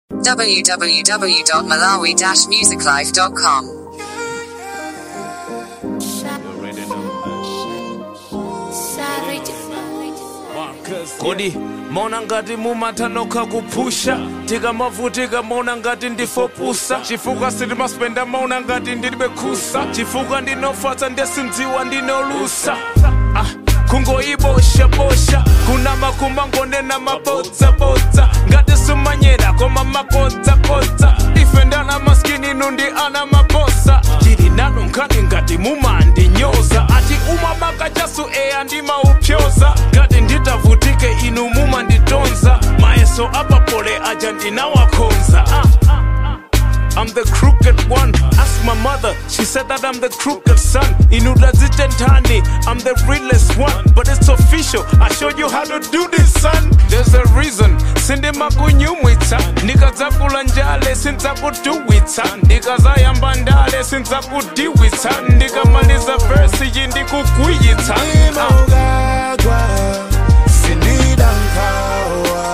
www.malawi-musiclife.com. kodi maona ngati mumathanokha kuphusha tikamavutika maona ngati ndifopusa chifukwa sitimaspenda maona ngati ndilibe khusa chifukwa ndinofatsa ndesindziwa ndinolusa ah. kungoiboshabosha kuna makumba ngonena mabodzabodza ngati sumanyera koma makodzakodza ife ndana maskini nundi ana mabosa tili nanu nkhani ngati mumandinyoza ati umabaka chasu eya ndimaupyoza ngati nditavutike inu mumanditonza mayeso apapole aja ndinawakhonza ah. I'm the crooked one. Ask my mother, she said that I'm the crooked son. Inudazitentani, I'm the realest one. But it's official, I showed you how to do this, son. There's a reason. Sindi makunyumwitsa ndikadzakula njale sindzakutuwitsa ndikazayamba ndale sindzakudiwitsa ndikamaliza versi iyi ndikukwiyitsa Ah. Imogagwa, sinida nkawa,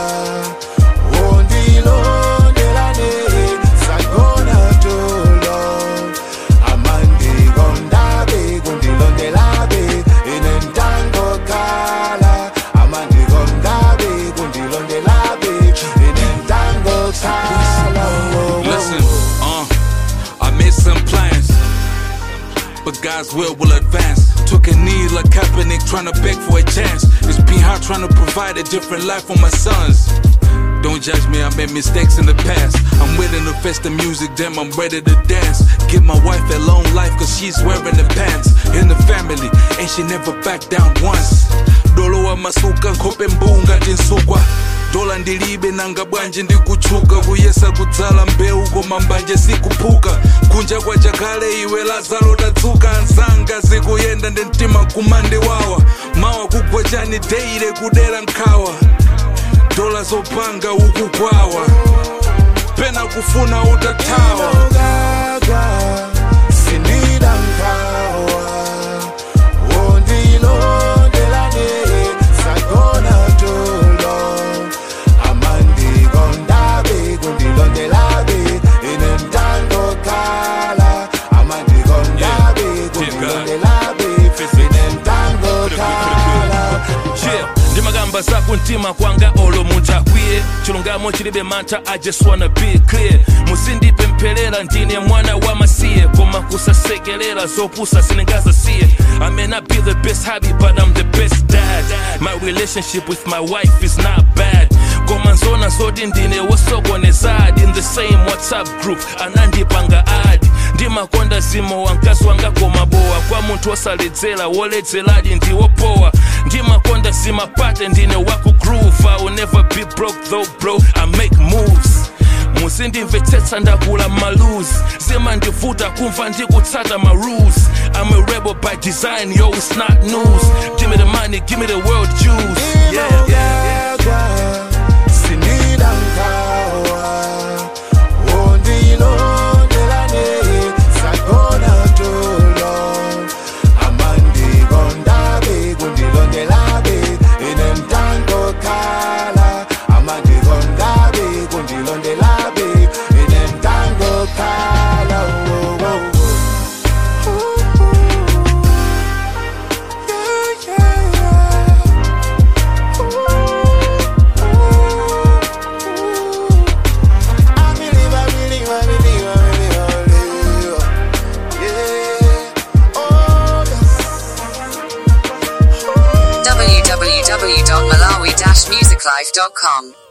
ondilondelane, sagona tolo, amandi gondabe, kundilondelabe, inentango kala, amandi gondabe, kundilondelabe, inentango kala, oh, oh, Listen, uh, I made some plans, but God's will will advance. Took a knee like Kaepernick, trying to beg for a chance. It's been hard trying to provide a different life for my sons. Don't judge me, I made mistakes in the past. I'm willing to face the music, damn, I'm ready to dance. Give my wife a long life, cause she's wearing the pants. In the family, and she never backed down once. Dolo wa masuka, nkhope mbunga tinsukwa. dola ndilibe nanga bwanji ndikutchuka kuyesa kudzala mbewu koma mbanje sikuphuka kunja kwa chakale iwe lazaro tadzuka ansanga zikuyenda ndi mtima kumandiwawa mawa kugwa chani deire kudera nkhawa dola zopanga ukukwawa pena kufuna utathawa Imogagwa, sinida nkawa, ondilondelane, sagona tolo, amandi gondabe, kundilondelabe, inentango kala, amandi gondabe, kundilondelabe, inentango kala. Yeah, ndimagamba zakumtima kwanga olo munthu akwiye chilungamo chilibe mantha i just wanna be clear musindipempherera ndine mwana wa masiye koma kusasekerera zopusa sindingazasiye i may not be the best hobby but i'm the best dad my relationship with my wife is not bad koma nzona zoti ndine wosokonezadi in the same whatsapp group anandipanga adi ndimakonda zimo wankazi wanga koma bowa kwa munthu wosaledzera woledzeradi ndiwopowa ndimakonda zimapate ndine wakugroove i will never be broke though bro i make moves musindimvetsetsa ndakula malus zimandivuta kumva ndikutsata ma rules i'm a rebel by design yo it's not news give me the money give me the world juice yeah, yeah. Imogagwa, sinida nkawa, ondilondelane, sagona tolo, amandi gondabe, kundilondelabe, inentango kala, amandi gondabe, kundilondelabe, inentango kala, oh, oh, oh. Yeah, yeah, yeah. I believe, I believe, I believe, I believe, I believe. Yeah. Oh, yes. www.malawi-musiclife.com.